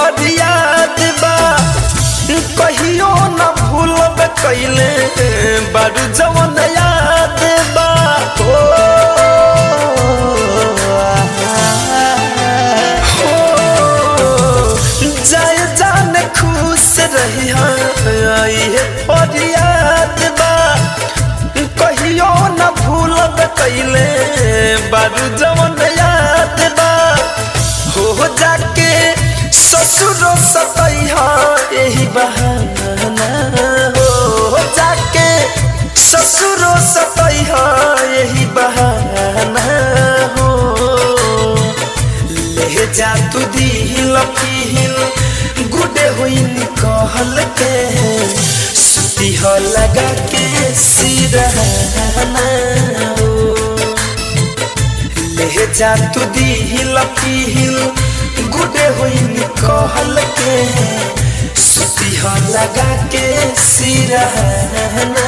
फरियाद बा कहियो न भूलब कैले बारू जवन याद बा हो हो, जाय जान खुश रही है फरियाद बा कहियो न भूलब कैले बारू जवन याद बा हो जाके ससुरो सतैहा यही बहाना हो जाके ससुरो सतैहा यही बहाना हो ले जा तू दिल पील गुडे हुई कहल के सुती हो लगा के सिरहाना हो ले जा तू दिल पील गुडे हुई कहल के सुती हो लगा के सिरहाना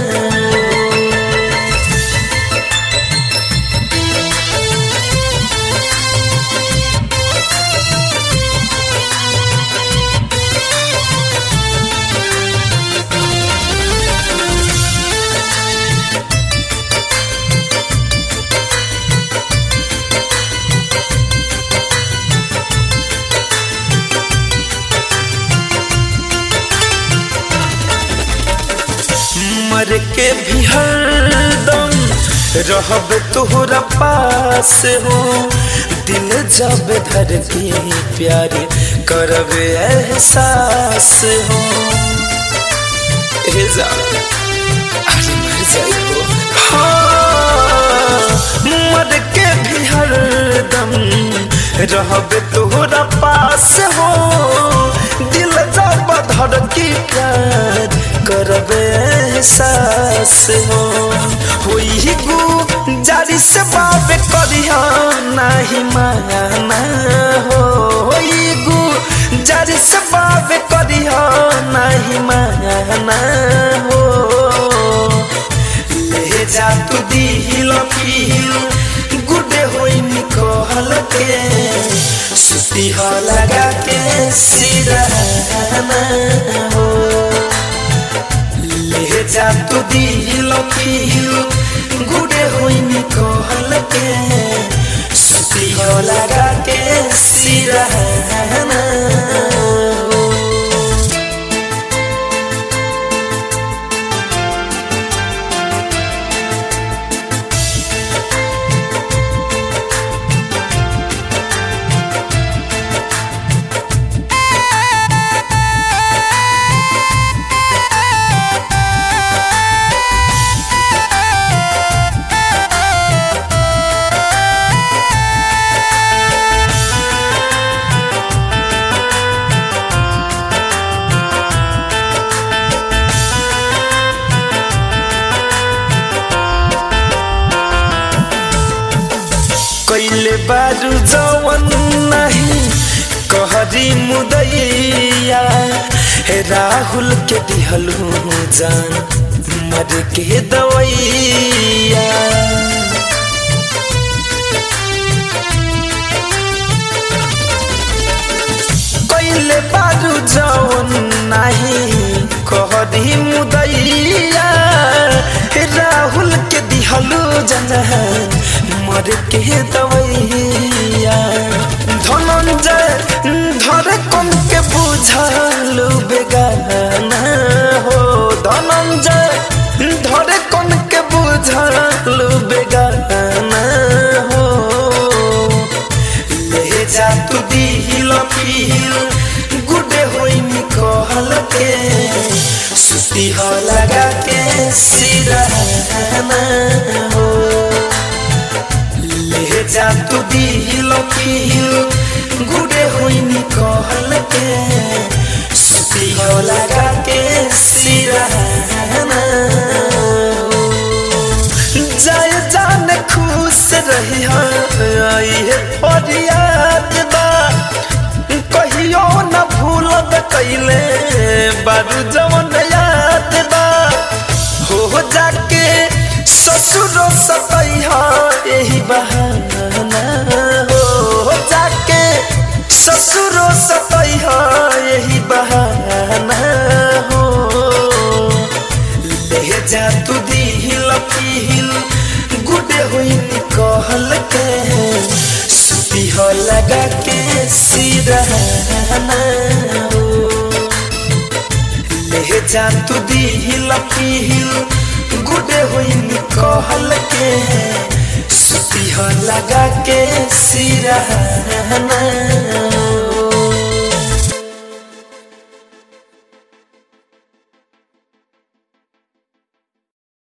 मर के भी हरदम रहब तोहरा पास हो दिल जब धर के प्यार करब एहसास हो ए जा अरे मर जाइबो हाँ, मर के भी हरदम रहब तोहरा पास हो दिल जब धर के प्यार करब एहसास हो होई गु जारी से बाब करिया नहीं माना हो होई गु जारी से बाब करिया नहीं माना हो ले जा तू दिल पील गुडे होई निकल के सुती हो लगा के सिरहाना हो ले जा तू दिल पील गुडे होई निकल के सुती हो लगा के सिरहाना हो कैले बारू जवन नहीं कहरी मुदैया हे राहुल के दिहलू जान मर के दवैया कैले बारू जवन नहीं कहरी मुदैया हे राहुल के दिहलू जान मर के दवैया धनंजय धर कम के बुझलू बेगाना हो धनंजय धर कम के बुझलू बेगाना हो ले जा तू दिल पील गुडे होई निकल के सुती हो लगा के सिरहाना हो ले जा तू दिल पील गुडे होई निकल के सुती हो लगा के सिरहाना जाय जान खुश रही है फरियाद बा कहियो न भूलब कैले बारू जवन याद बा हो जाके ससुरो सतैहा यही बहाना हो जाके ससुरो सतैहा सिरहाना हो ले जा तू दिल पील गुडे होइन कहल के सुती हो लगा के सिरहाना